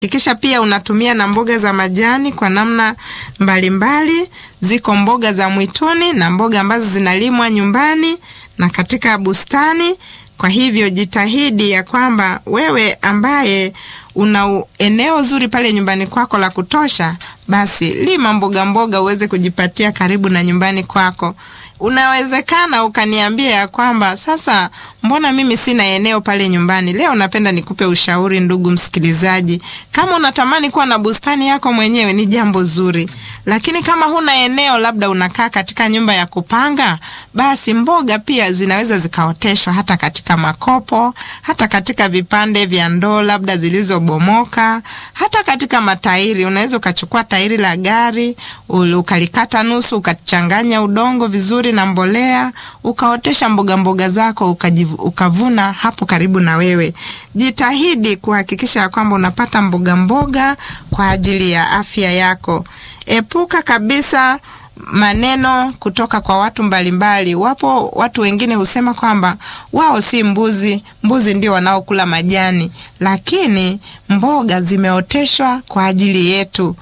Hakikisha pia unatumia na mboga za majani kwa namna mbalimbali mbali. Ziko mboga za mwituni na mboga ambazo zinalimwa nyumbani na katika bustani. Kwa hivyo jitahidi ya kwamba wewe ambaye una eneo zuri pale nyumbani kwako la kutosha, basi lima mboga mboga uweze kujipatia karibu na nyumbani kwako. Unawezekana ukaniambia ya kwamba sasa, mbona mimi sina eneo pale nyumbani? Leo napenda nikupe ushauri, ndugu msikilizaji. Kama unatamani kuwa na bustani yako mwenyewe ni jambo zuri, lakini kama huna eneo, labda unakaa katika nyumba ya kupanga, basi mboga pia zinaweza zikaoteshwa hata katika makopo, hata katika vipande vya ndoo labda zilizobomoka, hata katika matairi. Unaweza ukachukua tairi la gari ukalikata nusu, ukachanganya udongo vizuri na mbolea, ukaotesha mboga mboga zako ukajivu, ukavuna hapo karibu na wewe. Jitahidi kuhakikisha ya kwamba unapata mboga mboga kwa ajili ya afya yako. Epuka kabisa maneno kutoka kwa watu mbalimbali. Wapo watu wengine husema kwamba wao si mbuzi, mbuzi ndio wanaokula majani, lakini mboga zimeoteshwa kwa ajili yetu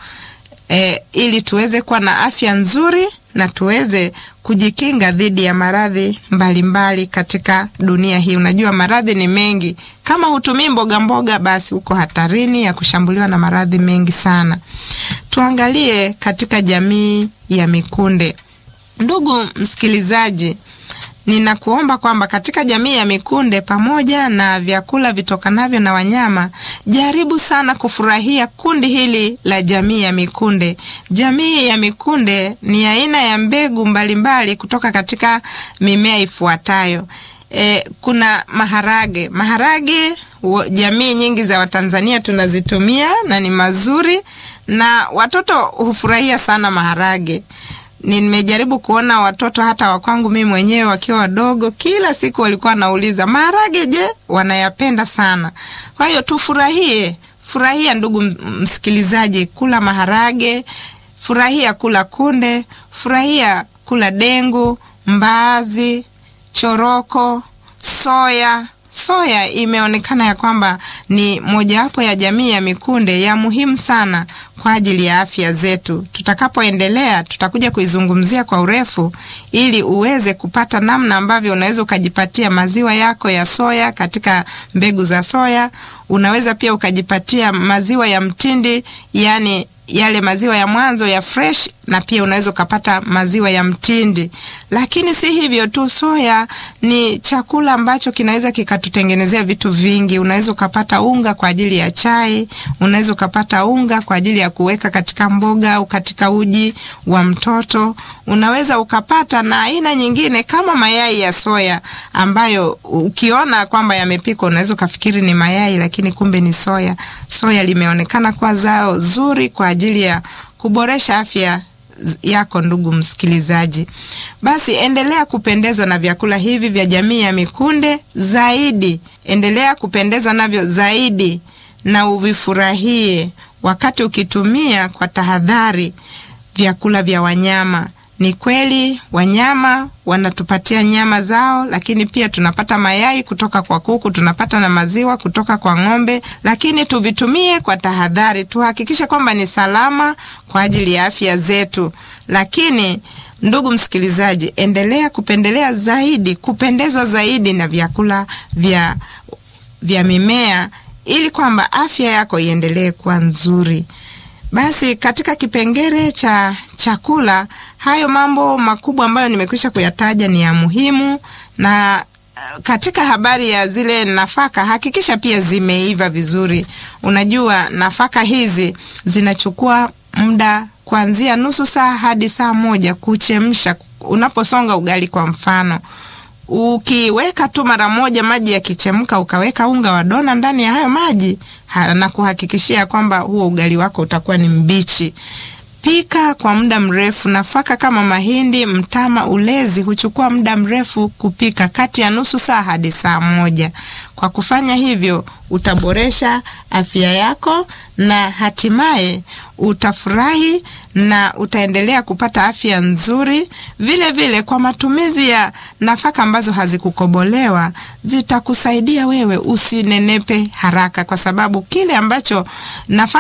e, ili tuweze kuwa na afya nzuri na tuweze kujikinga dhidi ya maradhi mbalimbali katika dunia hii. Unajua maradhi ni mengi. Kama hutumii mboga mboga, basi uko hatarini ya kushambuliwa na maradhi mengi sana. Tuangalie katika jamii ya mikunde. Ndugu msikilizaji, ninakuomba kwamba katika jamii ya mikunde, pamoja na vyakula vitokanavyo na wanyama, jaribu sana kufurahia kundi hili la jamii ya mikunde. Jamii ya mikunde ni aina ya mbegu mbalimbali mbali kutoka katika mimea ifuatayo. E, kuna maharage. Maharage jamii nyingi za Watanzania tunazitumia na ni mazuri, na watoto hufurahia sana maharage. Nimejaribu kuona watoto hata wakwangu mimi mwenyewe wakiwa wadogo, kila siku walikuwa wanauliza maharage, je, wanayapenda sana. Kwa hiyo tufurahie, furahia ndugu msikilizaji, kula maharage, furahia kula kunde, furahia kula dengu, mbaazi, choroko, soya. Soya imeonekana ya kwamba ni mojawapo ya jamii ya mikunde ya muhimu sana kwa ajili ya afya zetu. Tutakapoendelea tutakuja kuizungumzia kwa urefu, ili uweze kupata namna ambavyo unaweza ukajipatia maziwa yako ya soya katika mbegu za soya. Unaweza pia ukajipatia maziwa ya mtindi, yani yale maziwa ya mwanzo ya fresh, na pia unaweza ukapata maziwa ya mtindi. Lakini si hivyo tu, soya ni chakula ambacho kinaweza kikatutengenezea vitu vingi. Unaweza ukapata unga kwa ajili ya chai, unaweza ukapata unga kwa ajili ya kuweka katika mboga au katika uji wa mtoto. Unaweza ukapata na aina nyingine kama mayai ya soya, ambayo ukiona kwamba yamepikwa unaweza ukafikiri ni mayai, lakini kumbe ni soya. Soya limeonekana kuwa zao zuri kwa ajili ya kuboresha afya yako ndugu msikilizaji. Basi endelea kupendezwa na vyakula hivi vya jamii ya mikunde zaidi, endelea kupendezwa navyo zaidi na uvifurahie wakati ukitumia kwa tahadhari vyakula vya wanyama. Ni kweli wanyama wanatupatia nyama zao, lakini pia tunapata mayai kutoka kwa kuku, tunapata na maziwa kutoka kwa ng'ombe, lakini tuvitumie kwa tahadhari, tuhakikishe kwamba ni salama kwa ajili ya afya zetu. Lakini ndugu msikilizaji, endelea kupendelea zaidi, kupendezwa zaidi na vyakula vya, vya mimea ili kwamba afya yako iendelee kuwa nzuri. Basi katika kipengele cha chakula, hayo mambo makubwa ambayo nimekwisha kuyataja ni ya muhimu. Na katika habari ya zile nafaka, hakikisha pia zimeiva vizuri. Unajua nafaka hizi zinachukua muda kuanzia nusu saa hadi saa moja kuchemsha. Unaposonga ugali kwa mfano, ukiweka tu mara moja maji yakichemka, ukaweka unga wa dona ndani ya hayo maji na kuhakikishia kwamba huo ugali wako utakuwa ni mbichi. Pika kwa muda mrefu. Nafaka kama mahindi, mtama, ulezi huchukua muda mrefu kupika, kati ya nusu saa hadi saa moja. Kwa kufanya hivyo, utaboresha afya yako na hatimaye utafurahi na utaendelea kupata afya nzuri. Vile vile, kwa matumizi ya nafaka ambazo hazikukobolewa zitakusaidia wewe usinenepe haraka, kwa sababu kile ambacho nafaka